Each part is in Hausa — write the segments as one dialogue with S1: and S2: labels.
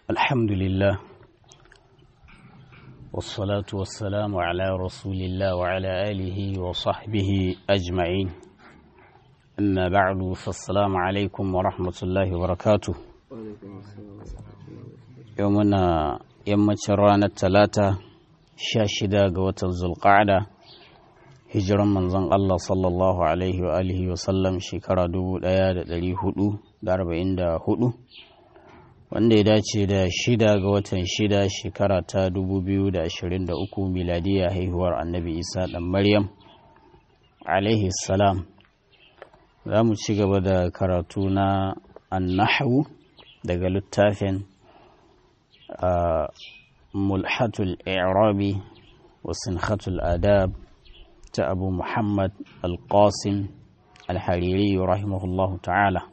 S1: الحمد لله والصلاة والسلام على رسول الله وعلى آله وصحبه أجمعين أما بعد فالسلام عليكم ورحمة الله وبركاته يومنا يوم رانا الثلاثة شاشدة قوة ذو القعدة hijiran manzon Allah sallallahu Alaihi wa alihi wa sallam shekara 1444 wanda ya dace da shida ga watan shida shekara ta 2023 miladiya haihuwar annabi isa dan maryam alaihi salam za mu ci gaba da karatu na annahu daga littafin mulhatul i'rabi wa sinhatul adab ta abu muhammad al-qasim al-hariri rahimahullahu ta'ala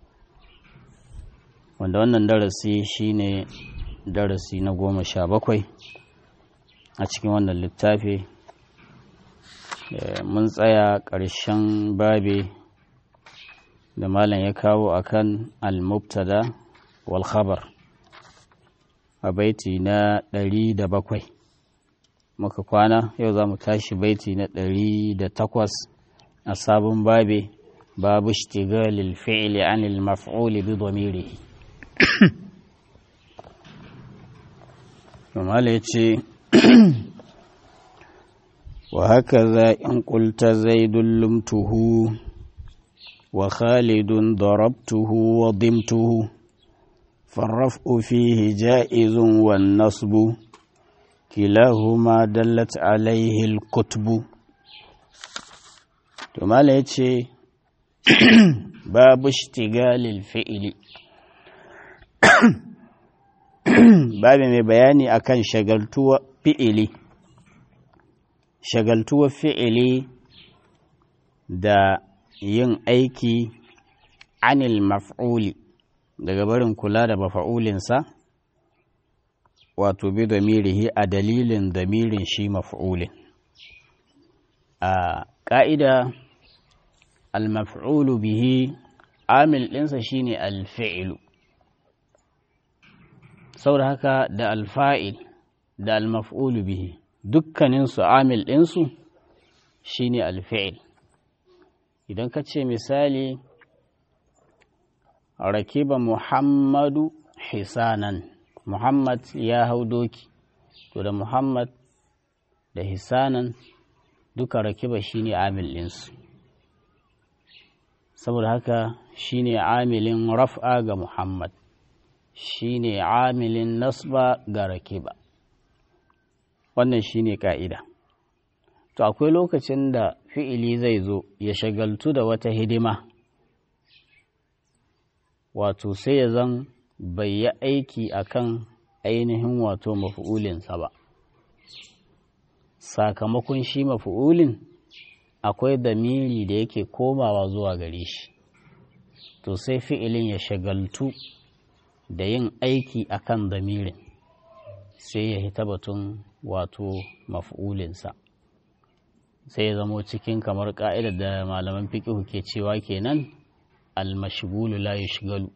S1: wanda wannan darasi shine darasi na goma sha bakwai a cikin wannan littafi mun tsaya ƙarshen babe da malam ya kawo akan al-mubtada wal khabar a baiti na ɗari da bakwai muka kwana yau za mu tashi baiti na ɗari da takwas a sabon babe babu shtigalil fi'li anil maf'uli bi dhamirihi Mamala ya ce, wa haka za in ƙulta zaidun lumtuhu wa khalidun darabtuhu wa dimtuhu farraf'u fihi ja'izun wan nasbu kilahuma dallat alaihi al-kutbu to mala yace babu ishtigalil fi'li babu mai bayani akan shagaltuwa fi'ili shagaltuwa fi'ili da yin aiki anil maf'uli daga barin kula da mafa'ulinsa wato bi damirihi a dalilin damirin shi maf'ulin a ƙa'ida al-maf'ulu bihi amil ɗinsa shine al-fi'lu saboda haka da alfa'il da almaf'ulu bihi dukkaninsu amil ɗinsu shine alfa'il idan ka ce misali rakiba muhammadu hisanan muhammad ya hau doki to da muhammad da hisanan duka rakiba shine amil ɗinsu saboda haka shine amilin raf'a ga muhammad shi ne amilin nasba ga rakiba wannan shi ne ƙa'ida to akwai lokacin da fi'ili zai zo ya shagaltu da wata hidima wato sai ya zan bai yi aiki akan ainihin wato mafi'ulinsa ba sakamakon shi mafi'ulin akwai damiri da yake komawa zuwa gare shi to sai fi'ilin ya shagaltu da yin aiki a kan damirin sai ya hita batun wato maf'ulinsa sai ya zamo cikin kamar ƙa'idar da malaman fiƙihu ke cewa kenan almashigulu la yushgalu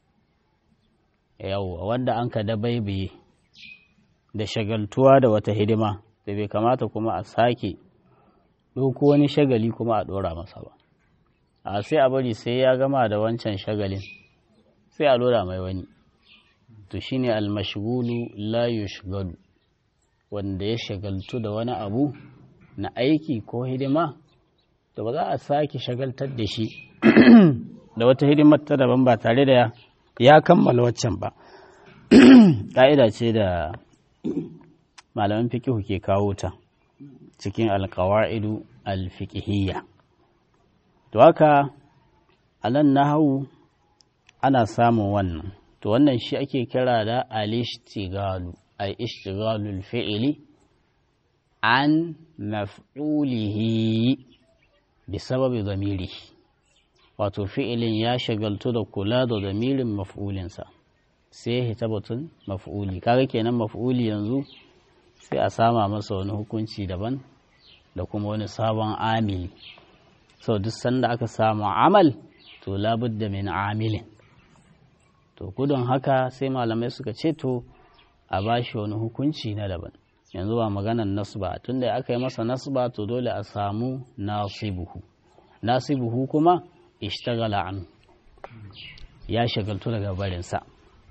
S1: yawwa wanda an ka dabaibaye da shagaltuwa da wata hidima da bai kamata kuma a sake ɗauko wani shagali kuma a ɗora masa ba a sai a bari sai ya gama da wancan shagalin sai a lura mai wani to shine almashgulu la yushgalu wanda ya shagaltu da wani abu na aiki ko hidima to ba za a sake shagaltar da shi da wata hidimar ta daban ba tare da ya kammala waccan ba ƙa'ida ce da malaman fikihu ke kawo ta cikin alkawa'idu alfikihiyya to haka a nan nahawu ana samun wannan to wannan shi ake kira da al-ishtigalu ay ishtigalul fi'li an maf'ulihi bi sababi zamiri wato fi'ilin ya shagaltu da kula da zamirin maf'ulinsa sai ya hita batun maf'uli kaga kenan maf'uli yanzu sai a sama masa wani hukunci daban da kuma wani sabon amili sau duk sanda aka samu amal to labudda min amilin to gudun haka sai malamai suka ce to a ba shi wani hukunci na daban yanzu ba maganan nasba tunda aka yi masa nasba to dole a samu nasibuhu nasibuhu kuma ishtagala an ya shagaltu daga barinsa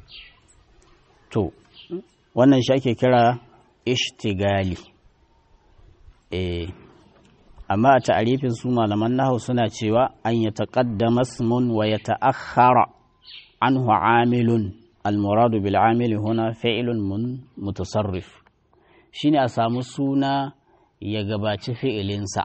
S1: to wannan shi ake kira ishtigali eh amma a ta'arifin su malaman nahu suna cewa an ya taqaddama ismun wa ya ta'akhkhara anhu amilun almuradu bil amili huna fi'lun mun mutasarrif shine a samu suna ya gabaci fi'ilinsa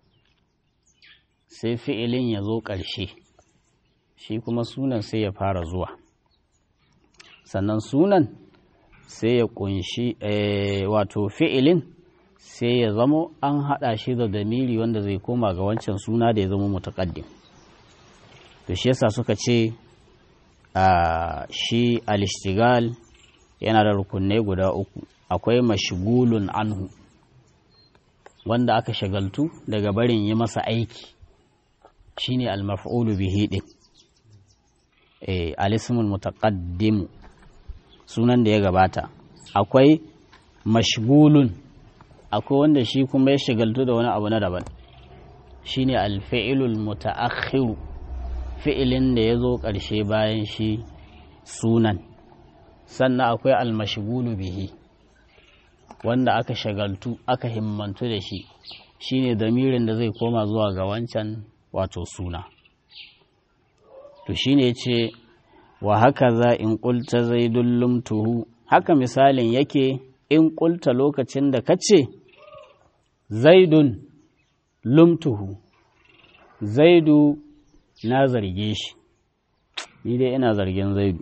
S1: sai fi'ilin ya zo ƙarshe shi kuma sunan sai ya fara zuwa sannan sunan sai ya kunshi wato fi'ilin sai ya zamo an haɗa shi da damiri wanda zai koma ga wancan suna da ya zama mutaƙaddim to shi yasa suka ce a shi alishtigal yana da rukunai guda uku akwai mashigulun anhu wanda aka shagaltu daga barin yi masa aiki shine al-maf'ulu bihi din eh al-ismul mutaqaddim sunan da ya gabata akwai mashgulun akwai wanda shi kuma ya shagaltu da wani abu na daban shine al-fi'lul muta'akhir fi'ilin da ya zo ƙarshe bayan shi sunan sannan akwai al-mashgulu bihi wanda aka shagaltu aka himmantu da shi shine damirin da zai koma zuwa ga wancan wato suna to shine yace wa haka za in qulta zaidul lumtuhu haka misalin yake in qulta lokacin da kace zaidun lumtuhu zaidu na zarge shi ni dai ina zargin zaidu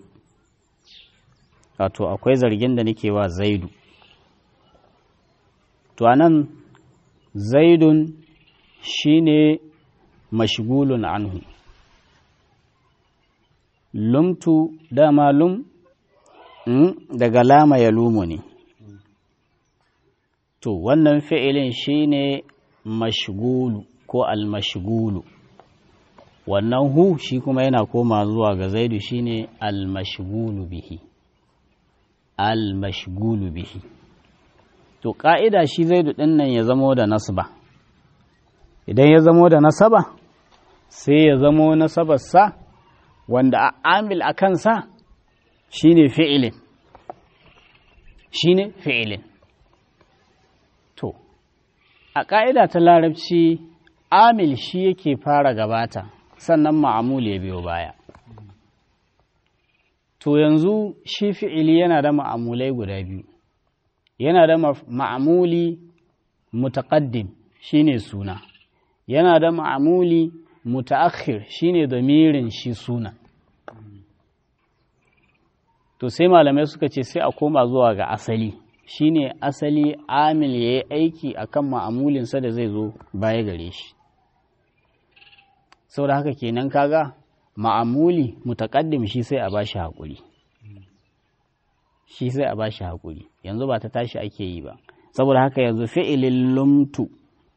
S1: wato akwai zargin da nake wa zaidu to anan zaidun shine mashgulun anhu lumtu dama lum daga lama ya lumu ne to wannan fi'ilin shine mashgulu ko almashgulu wannan hu shi kuma yana koma zuwa ga zaidu shine almashgulu bihi almashgulu bihi to ƙa'ida shi zaidu ɗin nan ya zamo da nasba idan ya zamo da nasaba sai ya zamo nasabarsa wanda a amil a kansa shi ne fi'ilin shi ne fi'ilin to a ƙa'ida ta larabci amil shi yake fara gabata sannan ma'amul ya biyo baya to yanzu shi fi'ili yana da ma'amulai guda biyu yana da ma'amuli mutaqaddim shine suna yana da ma'amuli mutaakhir shine damirin shi suna to sai malamai suka ce sai a koma zuwa ga asali shine asali amil ya yi aiki akan ma'amulinsa da zai zo baya gare shi saboda haka kenan kaga ma'amuli mutaqaddim shi sai a bashi haƙuri shi sai a bashi haƙuri yanzu ba ta tashi ake yi ba saboda haka yanzu fi'ilin lumtu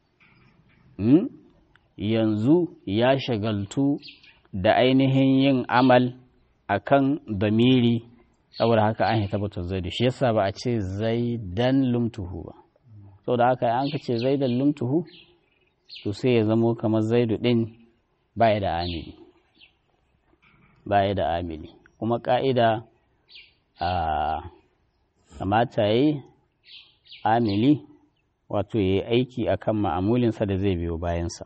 S1: yanzu ya shagaltu da ainihin yin amal akan damiri saboda haka an tabbatar zaidu shi yasa ba a ce zaidan lumtuhu ba saboda haka an ka ce zaidan lumtuhu to sai ya zamo kamar zaidu din baya da amili baya da amili kuma ka'ida a kamata ya yi amili wato ya yi aiki a kan ma'amulinsa da zai biyo bayansa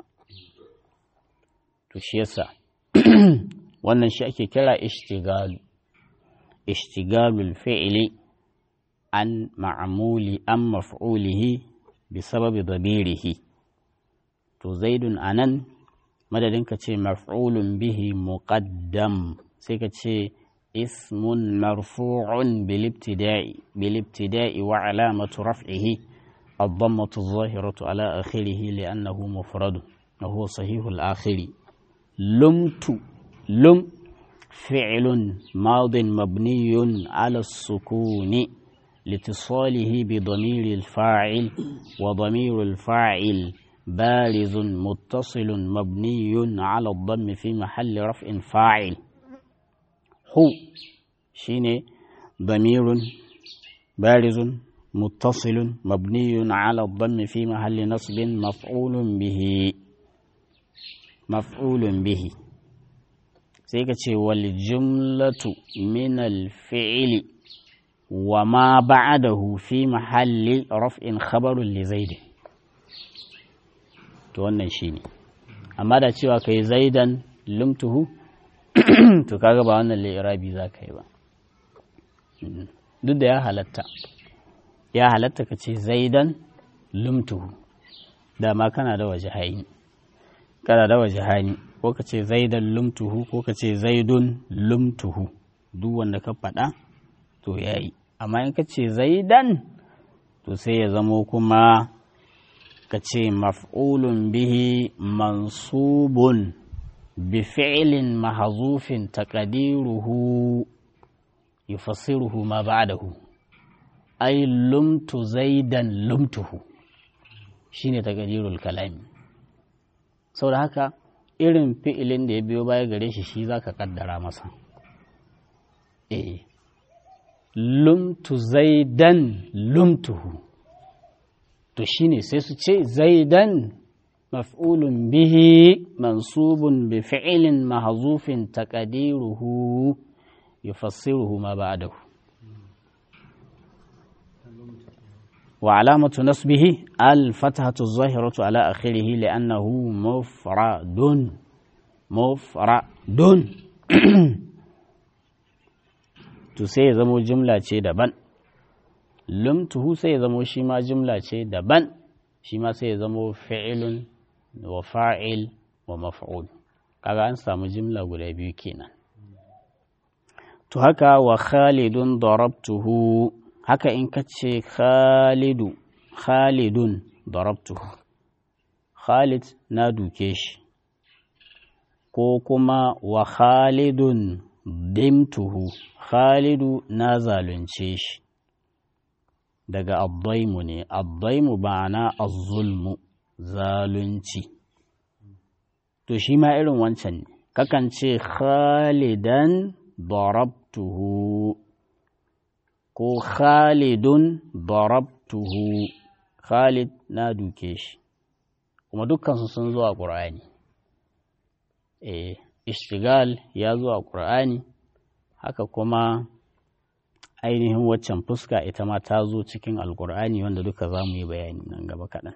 S1: to shi yasa wannan shi ake kira ishtigalu ishtigalul fi'ili an ma'amuli an maf'ulihi bi sababi dabirihi to zaidun anan madadin ka ce maf'ulun bihi muqaddam sai ka ce اسم مرفوع بالابتداء بالابتداء وعلامة رفعه الضمة الظاهرة على آخره لأنه مفرد وهو صحيح الآخر لمت لم فعل ماض مبني على السكون لاتصاله بضمير الفاعل وضمير الفاعل بارز متصل مبني على الضم في محل رفع فاعل hu shine damirun barizun muttasilun mabniyun ala dhammi fi mahalli nasbin maf'ulun bihi maf'ulun bihi sai ka ce wal jumlatu min al fi'li wa ma ba'dahu fi mahalli raf'in khabarun li zaid to wannan shine amma da cewa kai zaidan lumtuhu to kaga ba wannan li'irabi za ka yi ba duk da ya halatta ya halatta ka ce zaidan lumtuhu dama kana da waje haini kana da waje hani ko ka ce zaidan lumtuhu ko ka ce zaidun lumtuhu duk wanda ka faɗa to ya yi amma in ka ce zaidan to sai ya zamo kuma ka ce maf'ulun bihi mansubun bi fi'lin mahzufin taqdiruhu yufassiruhu ma ba'dahu ay lumtu zaidan lumtuhu shine taqdirul kalami saboda haka irin fi'ilin da ya biyo baya gare shi shi zaka kaddara masa eh lumtu zaidan lumtuhu to shine sai su ce zaidan maf'ulun bihi mansubun bi fi'lin mahzufin taqdiruhu yufassiruhu ma ba'dahu wa alamatu nasbihi al-fathatu adh-dhahiratu ala akhirih li'annahu mufradun mufradun to sai ya zamo jumla ce daban lumtuhu sai ya zamo shi ma jumla ce daban shi ma sai ya zamo fi'ilun wa fa'il wa maf'ul kaga an samu jumla guda biyu kenan to haka wa khalidun darabtuhu haka in ka ce khalidu khalidun darabtuhu khalid na duke shi ko kuma wa khalidun dimtuhu khalidu na zalunce shi daga addaimu ne addaimu ma'ana azzulmu zalunci to shi ma irin wancan ne kakan ce khalidan darabtuhu ko khalidun darabtuhu khalid na duke shi kuma dukkansu sun zo a ƙur'ani eh ishtigal ya zo a ƙur'ani haka kuma ainihin waccan fuska ita ma ta zo cikin alƙur'ani wanda duka za mu yi bayani nan gaba kaɗan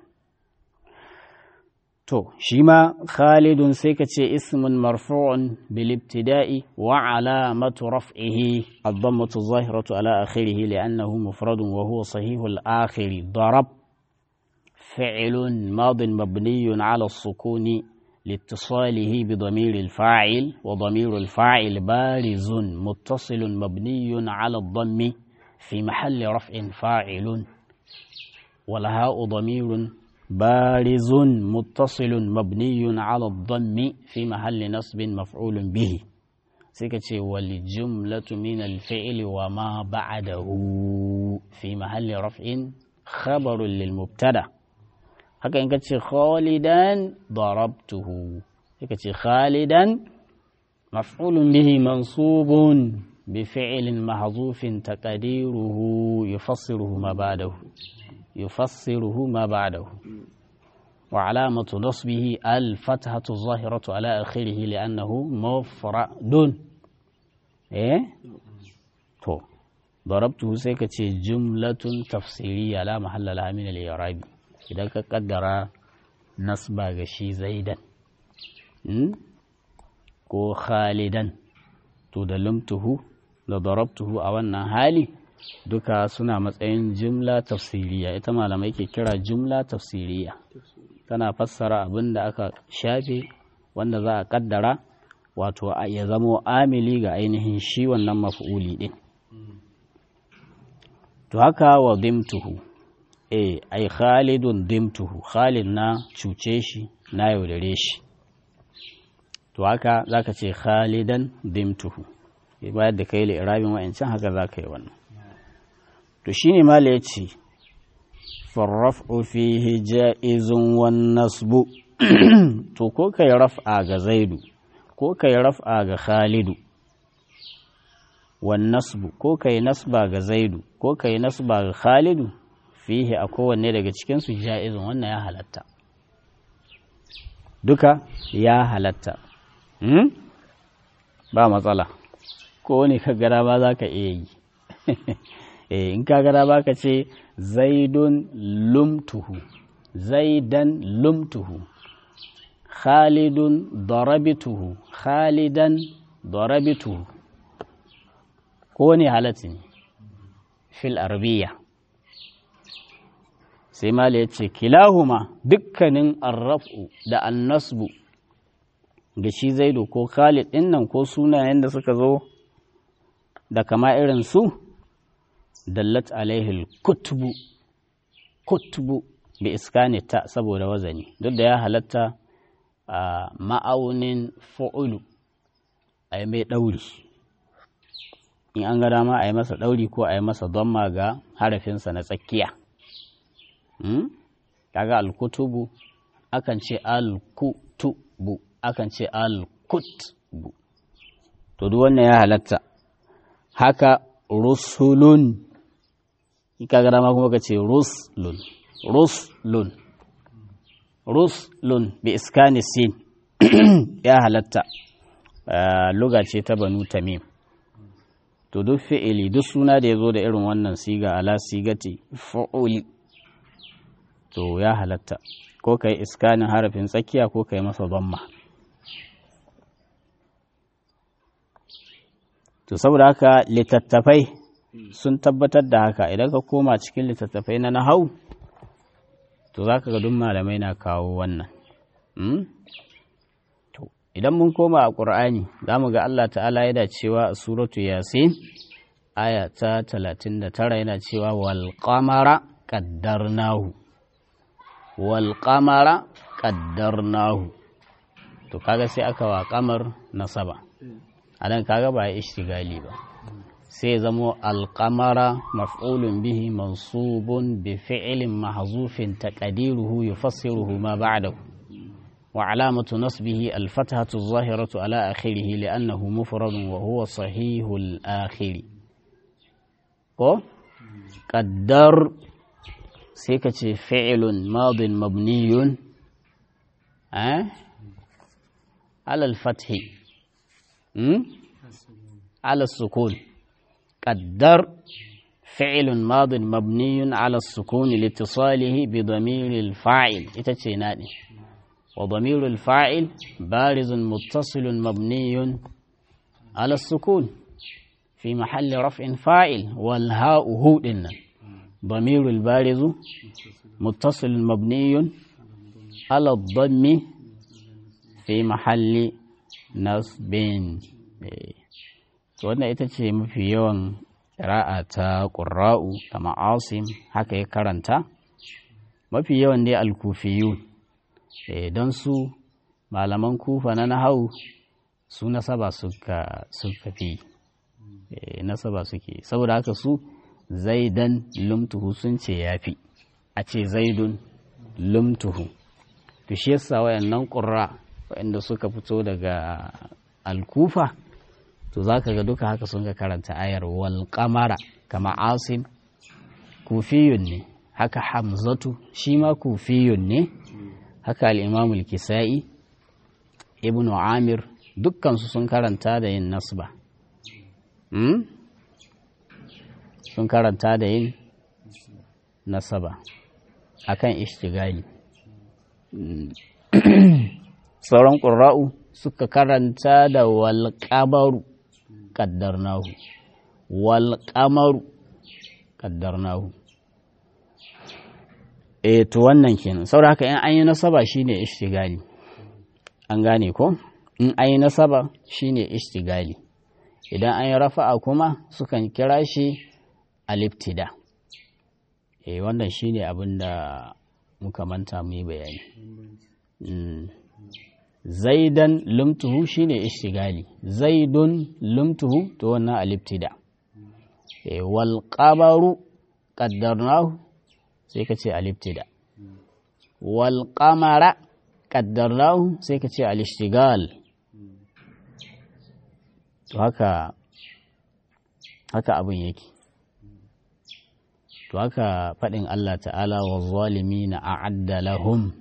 S1: to shi ma khalidun sai ka ce ismun marfu'un bil ibtida'i wa alamatu raf'ihi ad-dammatu zahiratu ala akhirih li'annahu mufradun wa huwa sahihul akhir darab fi'lun madin mabniyun ala as-sukuni لاتصاله بضمير الفاعل وضمير الفاعل بارز متصل مبني على الضم في محل رفع فاعل والهاء ضمير بارز متصل مبني على الضم في محل نصب مفعول به سكتي والجملة من الفعل وما بعده في محل رفع خبر للمبتدأ haka in ka ce khalidan darabtuhu sai ka ce khalidan maf'ulun bihi mansubun bi fi'lin mahzufin taqdiruhu yufassiruhu ma ba'dahu yufassiruhu ma ba'dahu wa alamatu nasbihi al fathatu zahiratu ala akhirih li'annahu mufradun eh to darabtuhu sai ka ce jumlatun tafsiriyya la mahalla laha min al-i'rabi idan ka kaddara nasba ga shi zaidan ko khalidan to da lumtuhu da darabtuhu a wannan hali duka suna matsayin jumla tafsiriya ita malamai ke kira jumla tafsiriya tana fassara abin da aka shafe wanda za a kaddara wato ya zamo amili ga ainihin shi wannan maf'uli din to haka wa dimtuhu eh ai khalidun dimtuhu khalid na cuce shi na yaudare shi to haka zaka ce khalidan dimtuhu bayar da kai li'irabin wa'ancan haka zaka yi wannan to shine mala yace farraf'u fihi ja'izun wan nasbu to ko kai raf'a ga zaidu ko kai raf'a ga khalidu wan nasbu ko kai nasba ga zaidu ko kai nasba ga khalidu fihi a kowanne daga cikin su ja'izun wannan ya halatta duka ya halatta hmm? ba matsala ko ne ka gara ba za ka iya yi eh in ka gara ba ka ce zaidun lumtuhu zaidan lumtuhu khalidun darabituhu khalidan darabituhu ko ne halatta ne fil arabiya sai mala ya ce kilahuma dukkanin arraf'u da annasbu ga shi zaidu ko khalid ɗin nan ko sunayen da suka zo da kama irin su dallat alaihil kutubu kutubu bi iskani ta saboda wazani duk da ya halatta a ma'aunin fa'ulu a yi mai ɗauri in an ga dama a yi masa ɗauri ko a yi masa donma ga harafinsa na tsakiya kaga alkutubu akan ce alkutubu akan ce alkutbu to duk wannan ya halatta haka rusulun kaga dama kuma ka ce ruslun ruslun ruslun bi iskani sin ya halatta luga ce ta banu tamim to duk fi'ili duk suna da ya zo da irin wannan siga ala sigati fa'uli to ya halatta ko kai iskanin harafin tsakiya ko kai masa zamma to saboda haka littattafai sun tabbatar da haka idan ka koma cikin littattafai na nahau to za ka ga duk malamai na kawo wannan to idan mun koma a ƙur'ani za mu ga Allah ta'ala yana cewa a suratu yasin aya ta 39 yana cewa wal qamara qaddarnahu wal qamara qaddarnahu to kaga sai aka wa qamar nasaba anan kaga ba ya ishtigali ba sai zamo alqamara maf'ulun bihi mansubun bi fi'lin mahzufin taqdiruhu yufassiruhu ma ba'dahu wa alamatu nasbihi alfathatu adh-dhahiratu ala akhirih li'annahu mufradun wa huwa sahihul akhir ko qaddar sai ka ce fi'ilun madin mabniyun alal fathi على السكون قدر فعل ماض مبني على السكون لاتصاله بضمير الفاعل اتتشيناني وضمير الفاعل بارز متصل مبني على السكون في محل رفع فاعل والهاء هو ضمير البارز متصل مبني على الضم في محل نصب wannan ita ce mafi yawan ƙira'a ta ƙura'u da ma'asim haka ya karanta mafi yawan dai alkufiyu don su malaman kufa na nahau su nasaba suka fi nasaba suke saboda haka su zaidan lumtuhu sun ce ya fi a ce zaidun lumtuhu to shi yasa wayannan ƙura wayanda suka fito daga alkufa to za ka ga duka haka sun ga karanta ayar wal kamara kama asim kufiyun ne haka hamzatu shi ma kufiyun ne haka al'imamul kisa'i ibn amir dukkansu sun karanta da yin nasba sun karanta da yin nasaba akan ishtigali sauran ƙura'u suka karanta da walƙabaru ƙaddarnahu walƙamaru ƙaddarnahu e to wannan kenan saboda haka in an yi nasaba shine ishtigali an gane ko in an yi nasaba shine ishtigali idan an yi rafa'a kuma sukan kira shi aliftida e wannan shine abin da muka manta mu yi bayani zaidan lumtuhu shine ishtigali zaidun lumtuhu to wannan aliftida e wal qabaru qaddarnahu sai ka ce aliftida wal qamara qaddarnahu sai ka ce alishtigal to haka haka abin yake to haka faɗin Allah ta'ala wa zalimi na a'adda lahum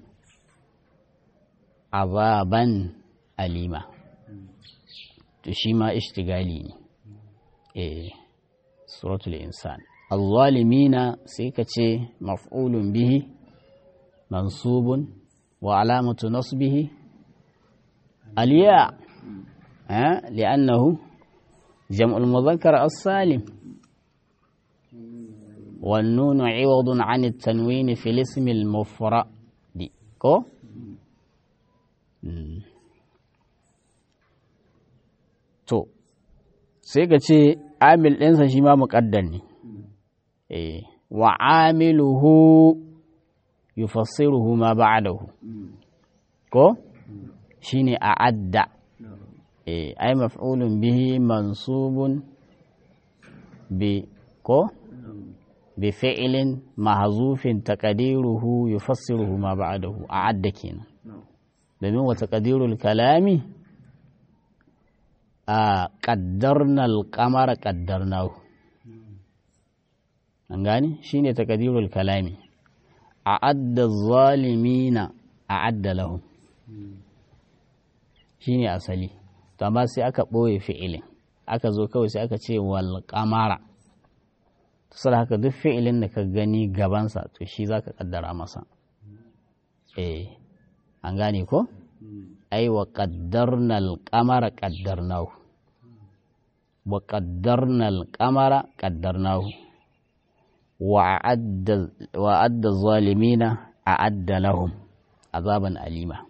S1: azaban alima to shi ma ishtigali ne eh suratul insan الظالمين سيكتي مفعول به منصوب وعلامة نصبه الياء أه؟ لأنه جمع المذكر السالم والنون عوض عن التنوين في الاسم المفرد كو to sai ka ce amil ɗinsa shi ma muƙaddar ne wa amiluhu yufassiruhu ma ba'dahu ko shine a'adda eh ay maf'ulun bihi mansubun bi ko bi fi'lin mahzufin taqdiruhu yufassiruhu ma ba'dahu a'adda kenan domin wa taqdirul kalami a qaddarna al-qamara qaddarnahu an gani shine taqdirul kalami a'adda zalimina a'adda lahum shine asali to amma sai aka ɓoye fi'ilin aka zo kawai sai aka ce wal qamara to haka duk fi'ilin da ka gani gabansa to shi zaka kaddara masa eh an gane ko ai wa qaddarna al qamara qaddarnahu wa qaddarna al qamara qaddarnahu وأعد الظالمين أعد لهم عذابا أليما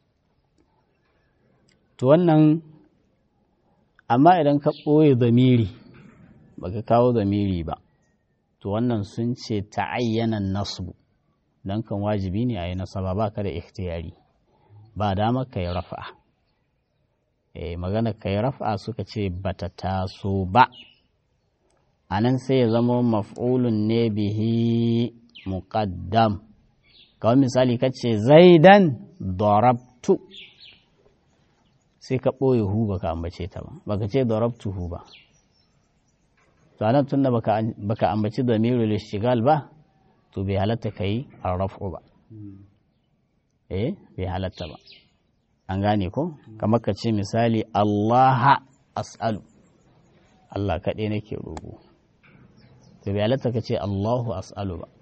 S1: to wannan amma idan ka ɓoye zamiri baka kawo zamiri ba to wannan sun ce ta'ayyanan nasbu don kan wajibi ne a yi nasaba ba ka da ikhtiyari ba dama ka yi rafa eh magana ka yi rafa suka ce bata taso ba a nan sai ya zama maf'ulun ne bihi muqaddam kawai misali ka ce zaidan darabtu sai ka ɓoye hu baka ambace ta ba baka ce darabtu hu ba to anan tunda baka baka ambaci damirul ishtigal ba to bai halatta kai arrafu ba eh bai halatta ba an gane ko kamar ka ce misali Allah as'alu Allah kaɗai nake roƙo to bai halatta ka ce Allahu as'alu ba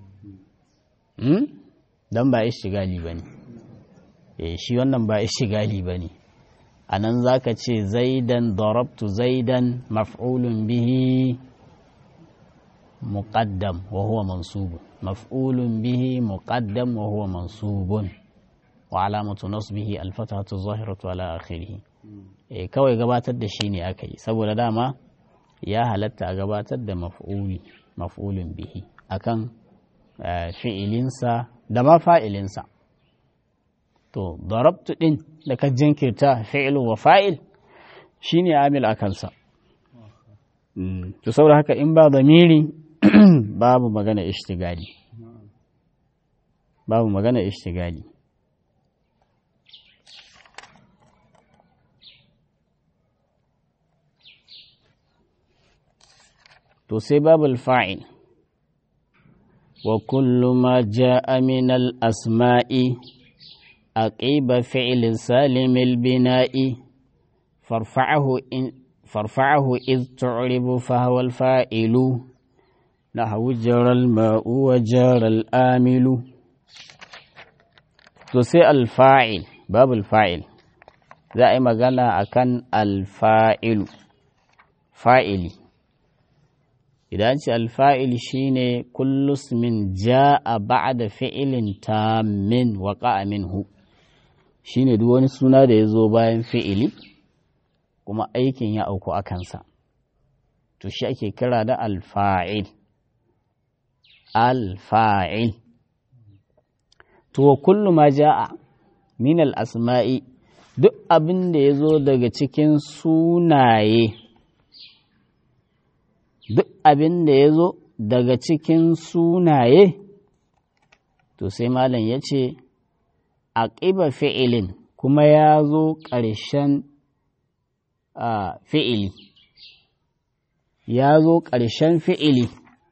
S1: dan ba ishtigali ba ne eh shi wannan ba ishtigali ba ne a nan za ka ce zaidan darabtu zaidan maf'ulun bihi muqaddam wa huwa mansubun maf'ulun bihi muqaddam wa huwa mansubun wa alamatu nasbihi alfatahatu zahiratu ala akhirih eh kawai gabatar da shi ne aka yi saboda dama ya halatta a gabatar da maf'uli maf'ulun bihi akan fi'ilinsa da ma fa'ilinsa to darabtu din da ka jinkirta fi'ilu wa fa'il shine amil a kansa to saboda haka in ba zamiri babu magana ishtigali babu magana ishtigali to sai babul fa'il wa kullu ma ja'a min al-asma'i aqiba fi'lin salimil bina'i farfa'ahu in farfa'ahu iz tu'ribu fa huwa al-fa'ilu nahwu jara al-ma'u wa jara al-amilu to sai al-fa'il babul fa'il za a yi magana akan al-fa'ilu fa'ili idan ce alfa'il shine kullus min ja'a ba'da fi'ilin tammin waqa'a minhu shine duk wani suna da ya zo bayan fi'ili kuma aikin ya auku a kansa to shi ake kira da alfa'il alfa'il to wa kullu ma ja'a min al-asma'i duk abin da ya zo daga cikin sunaye duk abin da ya zo daga cikin sunaye to sai malam ya ce a ƙiba fi'ilin kuma ya zo ƙarshen fi'ili ya zo ƙarshen fi'ili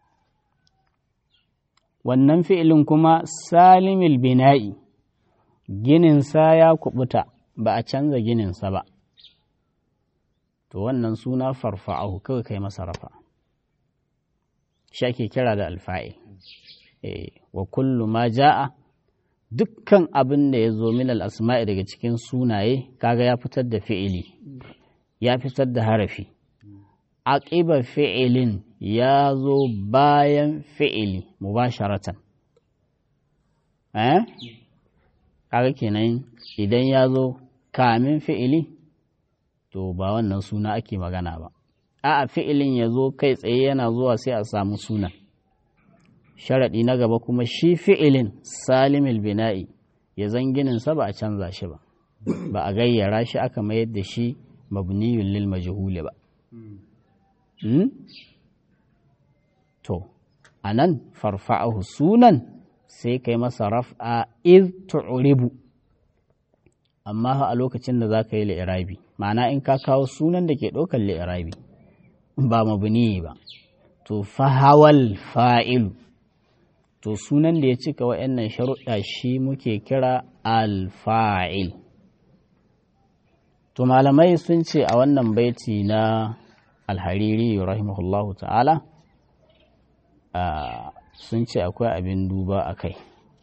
S1: wannan fi'ilin kuma salimil bina'i gininsa ya kubuta ba a canza gininsa ba to wannan suna farfa'ahu kawai kai masa rafa shi ake kira da alfa'il wa kullu ma ja'a dukkan abin da ya zo min al'asma'i daga cikin sunaye kaga ya fitar da fi'ili ya fitar da harafi aqiba fi'ilin ya zo bayan fi'ili mubasharatan eh kaga kenan idan ya zo kamin fi'ili to ba wannan suna ake magana ba a'a fi'ilin ya zo kai tsaye yana zuwa sai a samu sunan sharaɗi na gaba kuma shi fi'ilin salimil bina'i ya zangininsa ba a canza shi ba ba a gayyara shi aka mayar da shi mabniyun lil majhuli ba to a nan farfa'ahu sunan sai kai masa raf'a iz tu'ribu amma a lokacin da za ka yi li'irabi ma'ana in ka kawo sunan da ke ɗaukar li'irabi ba mabni ba to fahawal fa'ilu to sunan da ya cika wa'annan sharuɗa shi muke kira alfa'il to malamai sun ce a wannan baiti na alhariri rahimahullahu ta'ala sun ce akwai abin duba a kai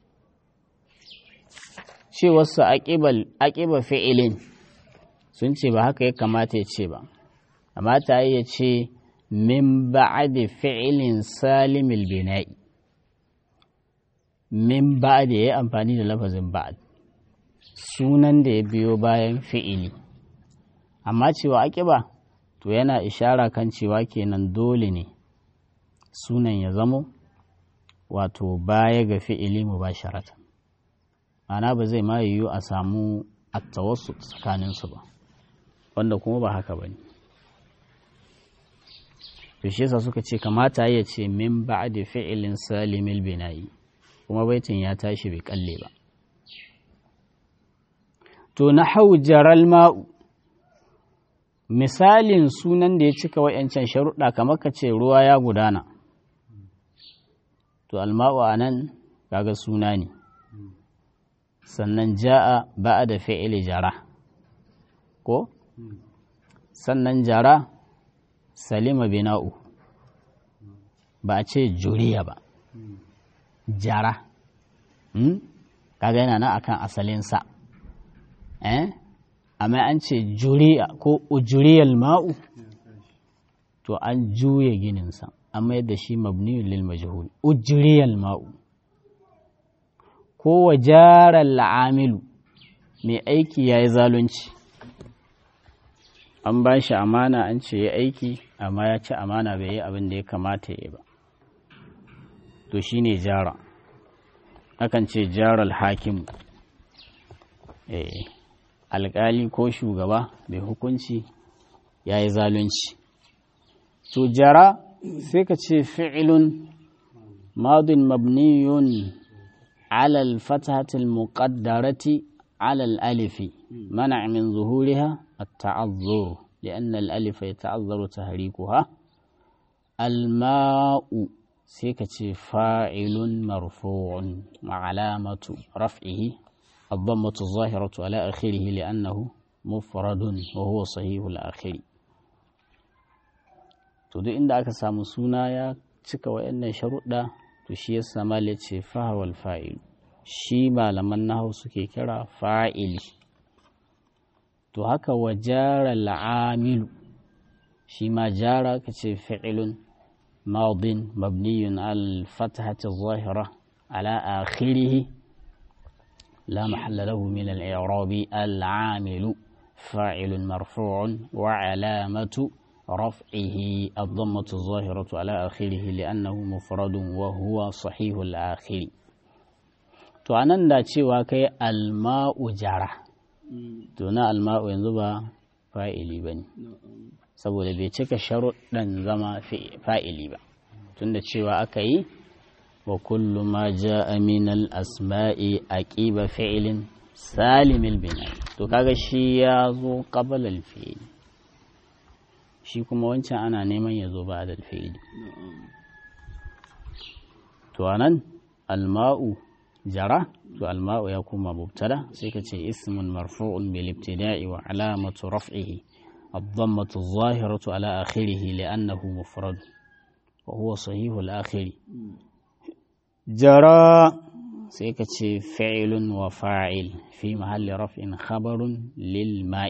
S1: cewarsa aƙiba fi'ilin sun ce ba haka ya kamata ya ce ba kamata ya ce min ba'adi fi'ilin salimil bina'i min ba'ad ya yi amfani da lafazin ba'ad sunan da ya biyo bayan fi'ili amma cewa aƙiba to yana ishara kan cewa kenan dole ne sunan ya zamo wato baya ga fi'ili mu ba sharatan ana ba zai ma yiwu a samu attawasu tsakaninsu ba wanda kuma ba haka ba ne to shi yasa suka ce kamata ya ce min ba'di fi'ilin salimil bina'i kuma baitin ya tashi bai kalle ba to na jaral ma'u misalin sunan da ya cika wa'yancan sharuɗa kamar ka ce ruwa ya gudana to alma'u a nan kaga suna ne sannan ja'a ba'a da fi'ili jara ko sannan jara salima bina'u ba a ce juriya ba jara kaga yana nan akan asalinsa eh amma an ce juriya ko ujuriyal ma'u to an juya gininsa amma yadda shi mabniyun lil majhul ujuriyal ma'u ko wajarar la'amilu mai aiki ya yi zalunci an ba shi amana an ce ya aiki amma ya ci amana bai yi abin da ya kamata ya yi ba to shi ne jara akan ce jaral hakimu alƙali ko shugaba mai hukunci ya yi zalunci to jara sai ka ce fi'ilun madin mabniyun alal fatahatil muqaddarati alal alifi mana min zuhuriha التعذر لأن الألف يتعذر تهريكها الماء سيكة فاعل مرفوع مع علامة رفعه الضمة الظاهرة على آخره لأنه مفرد وهو صحيح الآخر to inda aka samu suna ya cika wa'annan sharuɗa to shi ya sama ce fahawal fa'il shi malaman nahu suke kira fa'ili to haka wa jara al'amilu shi ma jara ka ce fi'ilun madin mabniyun al-fatahati zahira ala akhirihi la mahalla lahu min al-i'rabi al-amilu fa'ilun marfu'un wa alamatu رفعه الضمة الظاهرة على آخره لأنه مفرد وهو صحيح الآخر to anan da cewa kai alma'u jara to na alma'u yanzu ba fa'ili ba ne saboda bai cika sharuɗan zama fa'ili ba tunda cewa aka yi wa kullu ma ja'a min al-asma'i aqiba fi'lin salimil bina'i to kaga shi ya zo qabla al-fi'l shi kuma wancan ana neman ya zo ba da fi'ili to anan alma'u jara to alma'u ya kuma mubtada sai ka ce ismun marfu'un bil ibtida'i wa alamatu raf'ihi الضمة الظاهرة على آخره لأنه مفرد وهو صحيح الآخر جرى سيكتش فعل وفاعل في محل رفع خبر للماء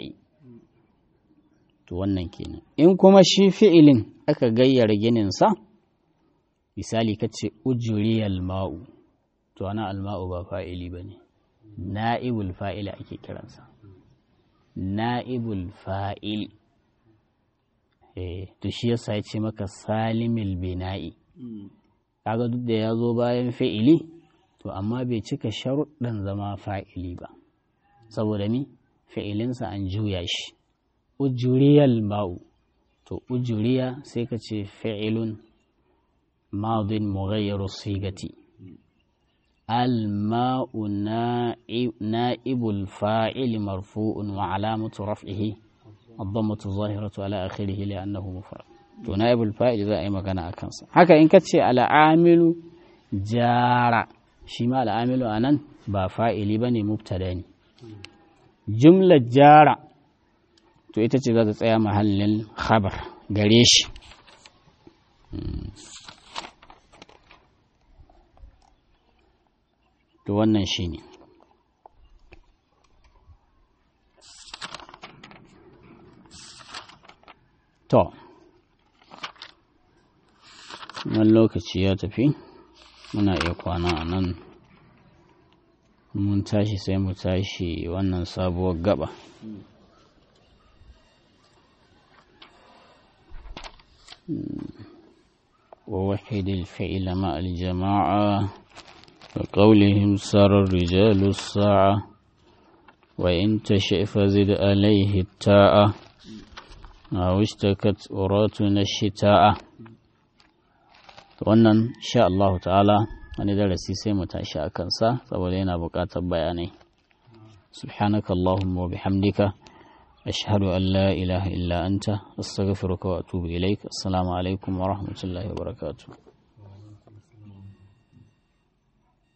S1: to wannan kenan in kuma shi fi'ilin aka gayyara gininsa misali ka ce ujuriyal ma'u to ana alma'u ba fa'ili ba ne na'ibul fa'ili ake kiransa na'ibul fa'il to shi yasa ya ce maka salimil bina'i kaga duk da ya zo bayan fi'ili to amma bai cika sharuɗan zama fa'ili ba saboda ni fi'ilinsa an juya shi ujuriyal ma'u to ujuriya sai ka ce fi'ilun madin mughayyaru sigati الماء نائب الفاعل مرفوع وعلامة رفعه الضمة الظاهرة على آخره لأنه مفرد to naibul fa'il za a yi magana a kansa haka in ka ce al'amilu jara shi ma al'amilu a nan ba fa'ili ba ne mubtada ne jumlar jara to ita ce za ta tsaya mahallin khabar gare shi to wannan shi ne to wani lokaci ya tafi muna iya kwana a nan mun tashi sai mu tashi wannan sabuwar gaba ووحد الفعل مع الجماعة وقولهم سار الرجال الساعة وإن تشئ فزد عليه التاء أو اشتكت أراتنا الشتاء wannan sha Allah ta'ala wani darasi sai mu tashi a kansa saboda yana buƙatar bayanai subhanaka Allahumma wa bihamdika ashhadu an la ilaha illa anta astaghfiruka wa atubu ilaik assalamu alaikum wa rahmatullahi wa barakatuh